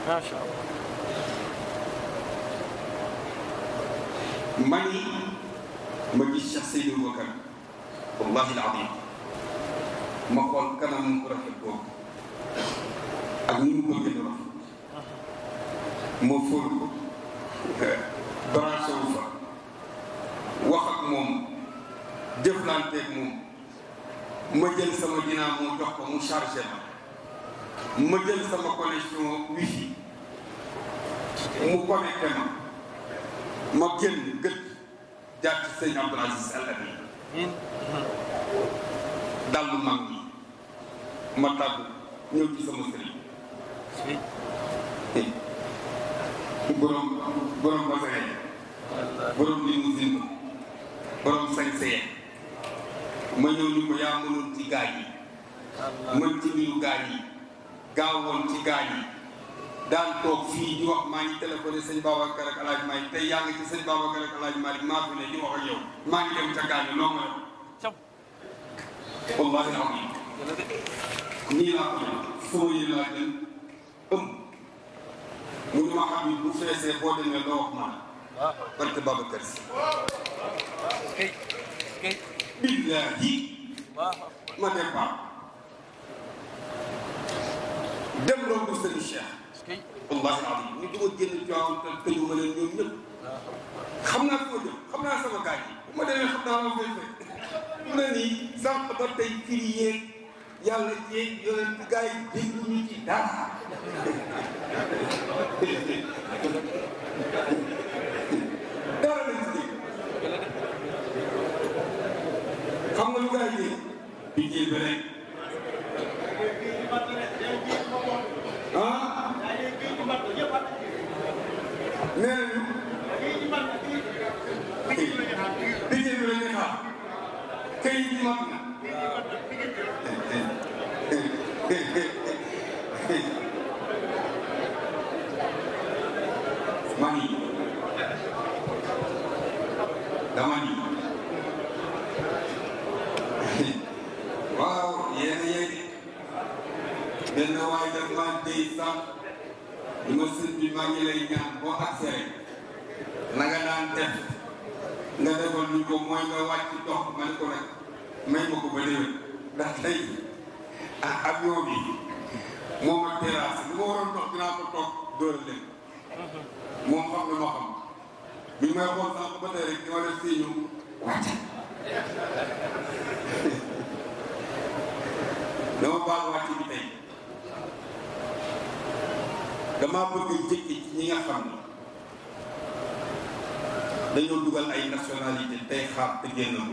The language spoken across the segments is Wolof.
macha allah mani ma gis Cheikh Seydou Bakar wallahi alazim ma xool kanam bu rafet boobu ak ni mu bëgg a rafet ma fóor ko branché wu fa wax ak moom jëflanteeg moom ma jël sama dinaa moo jox ko mu chargé ma ma jël sama connexion wifi mu connecté ma ma génn gët jaar ci sëñ Abdoul Aziz Al Amin dallu mag ñi ma tàggu ñëw ci sama sëriñ borom borom basare borom limousine borom sañseye ma ñëw ni ko yaa mënoon ci gaay yi mën ci mbiru gaay yi gaawoon ci gaay yi daan toog fii di wax maa ngi téléphoné sëñ Babacar ak El Hadj Malick tey yaa ngi ci sëñ Babacar ak El Hadj Malick maa fi ne di wax ak yow maa ngi dem ca gaañu loo ma Cam. wallahi alazim nii laa ko foo yi laa jël ëm mu ni ma xam ni bu feesee boo demee loo wax man waaw barke Babacar si kay kay billahi waaw ma départ dem romb sëñ Cheikh kay wallahi alazim ni duma génn Tiwaawan te tëjuma leen ñoom ñëpp xam naa fi ma jëm xam naa sama gars yi bu ma demee xam naa ma fay fekk mu ne nii sànq ba tey firi yeeg yàlla yeeg yonent gars yi déglu ñu ci dara dara lañ ci dégg xam nga lu gars yi dégg bi jël ba rek ah nee nañu liggéey bi la ñuy xaar këyit yi mat na mani dama ni waaw yéen a yegg benn waay daf maa déy sax li ma sëñ bi maa ngi lay ñaan boo accès rek na nga daan def nga defal ñu ko mooy nga wàcc dox ma ne ko nag may ma ko ba déwén ndax tey ah avion bi moom ak terrasse li ma waroon dox dinaa ko toog dóoral leen moom xam na ma xam bi may xool sànq ba tey rek di ma def si ñu wàcc dama baal wàcc bi tey dama bëgg jëkki ci ñi nga xam ni dañoo dugal ay nationalité tey xaar te génn ma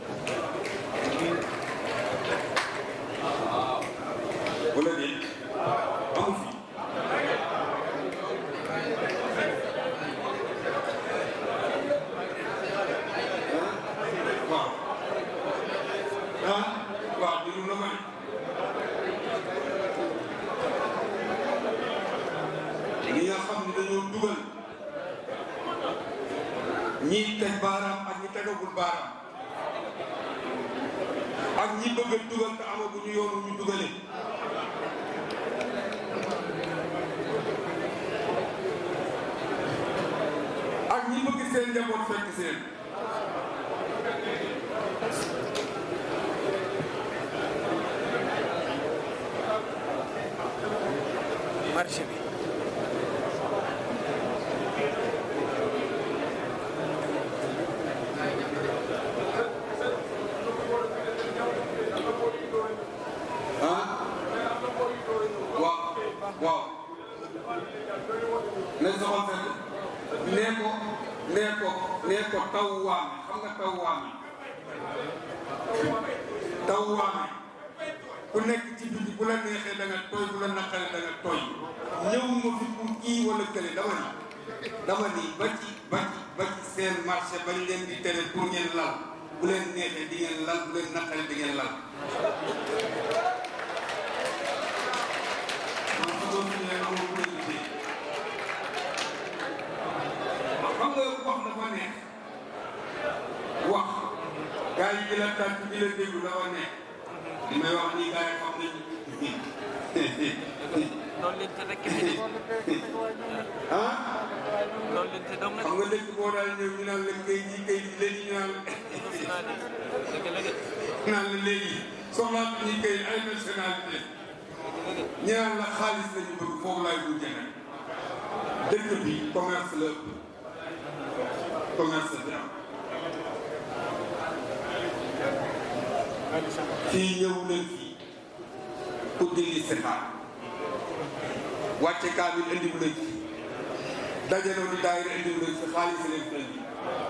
wala déet amu fi waaw ah waaw déglu na ma ne ñi nga xam ne dañoo dugal ñii teg baaraam ak ñi tegagul baaraam ak ñi bëgg a dugal te amaguñu yoonu ñu dugale ak ñi bëgg seen njaboot fekk seen marché bi ah waaw waaw nañ soxal fekk nee ko nee ko nee ko taw waame xam nga taw waame taw waame ku nekk ci biti bu la neexee da nga tooy bu la naqaree da nga tooy ñëw ma fi pour kii wala kële dama ni dama ni ba ci ba ci ba ci seen marché bañ leen di tere pour ngeen lal bu leen neexee di ngeen lal bu leen naqaree di ngeen lal man su doon ñu ne amul bu leen gisee xam nga wax dafa neex wax gars yi di la tànk di la déglu dafa neex li may wax nii gars yi xam nañu loolu leen te rek fi de ah loolu leen te dong nag xam nga dëkk boo daal ñëw ñu naan la kay ji kay ji léegi ñu naan dëgg la de naan la léegi soxlaatu ñi kay ay nationalité ñu naan la xaalis lañu bëgg foofu laay mujjee nag dëkk bi commerce la ëpp commerce bi am fii ñëw leen fii pour dindi sexaar wàcce kaamil indi bu leen fi dajaloo di daayira indi bu leen fi xaalis leen fi indi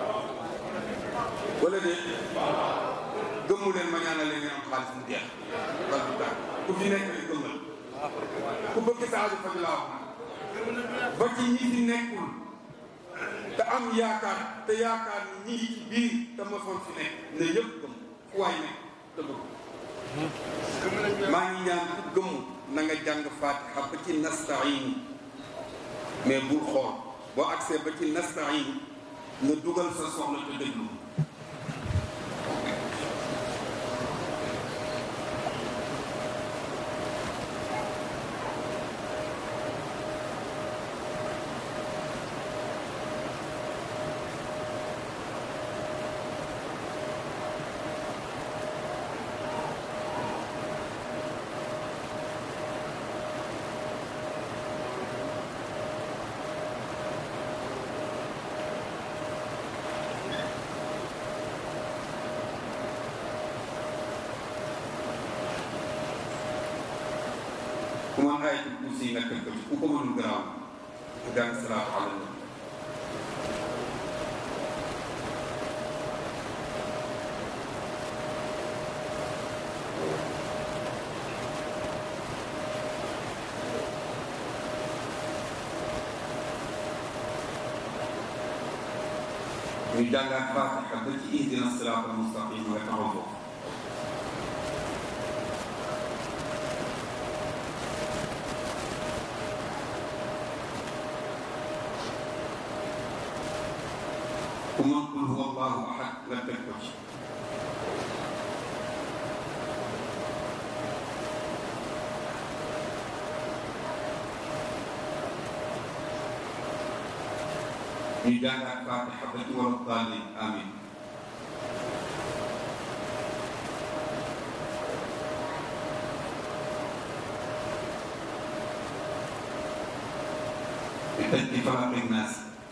wala de gëmmu leen ma ñaanal leen ngeen am xaalis mu jeex wala du tax ku fi nekk rek gëmmal ku bëgg sa aju faj laa wax ba ci ñi fi nekkul te am yaakaar te yaakaar ni ñi ngi ci biir te mosoon fi nekk ne yëpp gëm fu waay nekk te bëgg maa ngi ñaan ku gëmmu na nga jàng fatiha ba ci nastain mais bul xool boo agsee ba ci nastain nga dugal sa soxla te déglu ku mën ayatul kursi yi nga teg ko ci ku ko mënul garaaw nga jàng salaatu ala nabi ñu jàngaat fatiha ba ci ihdina siraatal mustaqim nga taxaw foofu ku mën qul huwa allahu ahad nga teg ko ci ñu jàngaat fatiha ba ci wala daalin amin di tëj ci falaq ak naas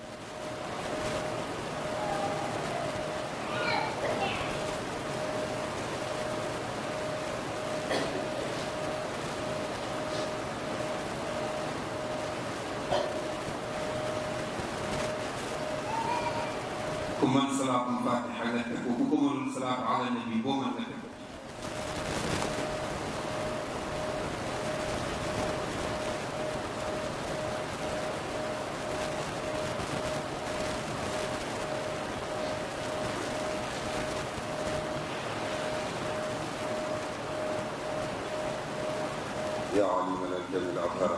ku mën salaatul fatiha nga teg ko ku ko mënul salaatu ala nabi boo mën nga teg ko يا عالما الجميل أظهر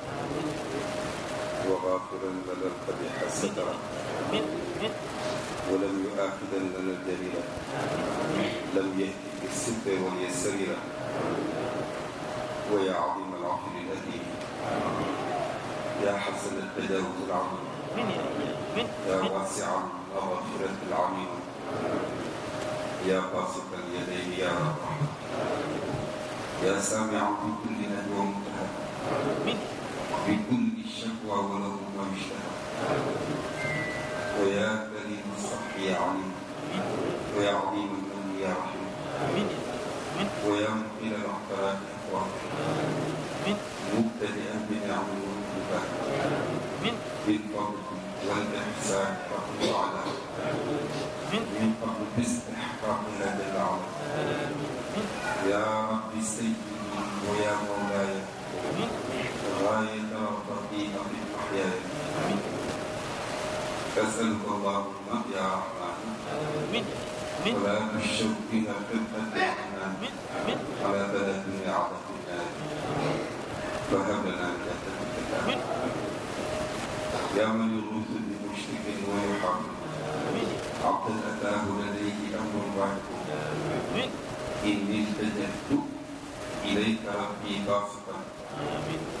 وغافرا لنا القبيح ستر min min ولم يؤاخذا لنا الجميل لم يهدي بالستر واليسر ويا عظيم العفو الأثيم يا حسن التجاوز العظيم min min يا واسع المغفرة العميم يا باسط اليدين يا رب يا سامع بكل نجوى منتهى min بكل الشكوى وله ما يشتهى ويا كريم الصح يا عليم ويا عظيم المن يا رحيم min min ويا مقيل العثرات اخوان min مبتدئا بنعم والهبات min بالفضل والاحسان فقل على min من قبل باستحقاق هذا العمل يا ربي سيدي ويا مولاي min غاية رغبتي في الأحياء أسألك اللهم يا رحمن min min ولا تشوق إلى خدمة الرحمن min min على بلد عظم النار فهب لنا جنتك min يا من يغوث بمشرك ويحرم min عبدا أتاه لديه أمر واحد min إني التجأت إليك ربي باسطا min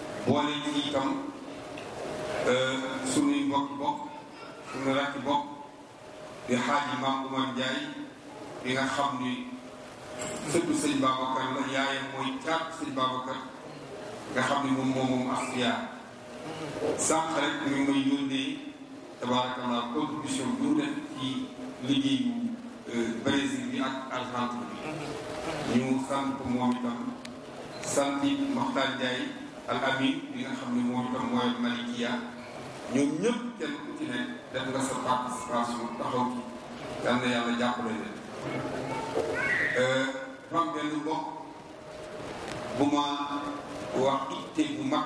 boole ci itam sunuy mbokki bokk sunu rakki bokk di xaaji Maam Umar Njaay bi nga xam ni sëtu sëñ Babacar la yaayam mooy caat sëñ Babacar nga xam ni moom moom moom Asfiya sànq rek mi ngi may yónnee tabaarakallah contribution bi mu def ci liggéeyu Brésil bi ak Argentine bi ñu sant ko moom itam sant it Moxtaar Njaay al amin bi nga xam ne moom itam mooy Malikia ñoom ñëpp kenn ku ci ne def nga sa participation taxaw ci yal na yàlla jàppale leen fam benn mbokk bu ma wax itte bu mag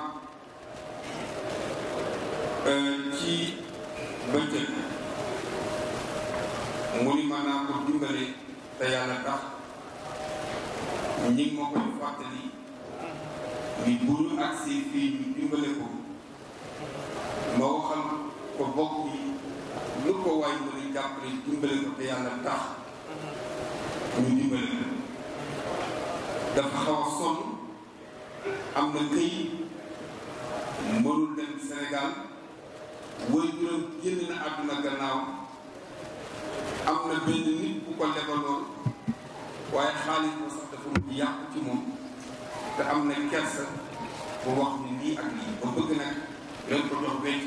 ci bëccëg mu ni ma naa ko dimbale te yàlla tax ñi ngi ma koy fàttali ni bu ñu agsee fii ñu dimbale ko ma waxal ko bokk yi lu ko waay mën a jàppale dimbale ko te yàlla tax ñu dimbale ko dafa xaw a sonn am na këyit mënul dem Sénégal woy juróom génn na àdduna gannaaw am na benn nit bu ko lebaloon waaye xaalis ba sax dafa mujj yàqu ci moom te am na kersa bu wax ni lii ak lii ba bëgg nag leen ko jox wecc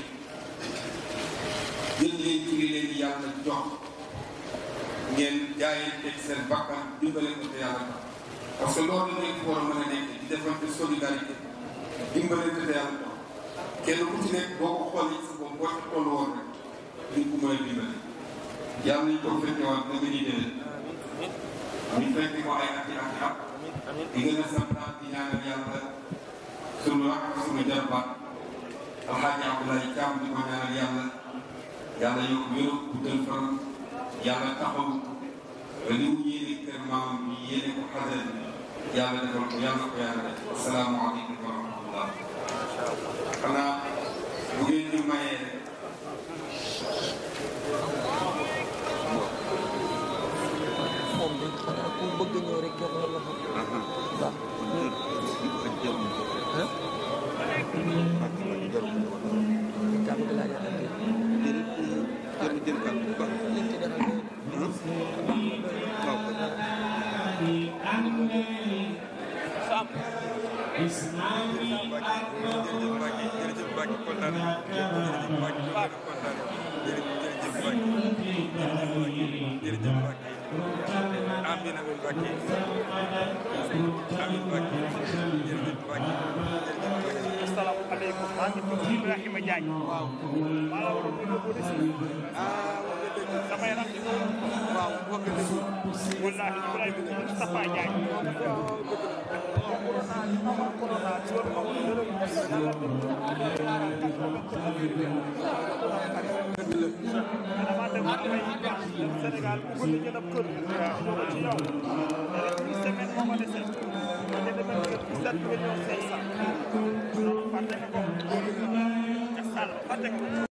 jël leen ci li leen yàlla jox ngeen jaayee teg seen bakkan dimbale ko te yàlla tax parce que loolu nekk war a mën a nekk di defante solidarité dimbale ko te yàlla tax kenn ku ci nekk boo ko xoolee sa bopp boo ca toll woon rek di ko mën a dimbale yàlla nañ ko fekke waat na nga ni déwén ñu fekke ko ay ati ati at di gën a santaat di ñaanal yàlla sunu rak sunu jarbaat alxaaji Abdoulaye Thiam di ko ñaanal yàlla yàlla yokk wéru guddal fan yàlla taxaw li mu yéene kër maamam bi yéene ko xadal yàlla defal ko yàlla ko yàlla def asalaamaaleykum wa rahmatullah xanaa bu ngeen ñu mayee rek moom de xanaa ku bëgg ñëw rek jox la loxo waaw kàddu gi laa yàlla dégg liñ ci defal doy asalaamaaleykum maa ngi tudd Ibrahima Diagne. waaw maa la ko déglu bu des. ah wax nga dëgg. damay rax ci moom. waaw wax nga dëgg. wallaahi Ibrahima Moustapha Diagne. waaw dëgg la. corona ci woon ma woon dërëm. dama dem ba may Sénégal bu gën a jënd ab kër. waaw ñoo ko ci yow. une semaine moo ma dese. ma jënd benn kër bu sept millions cinq cent. fàtte nga ko. ca Sall fàtte nga ko.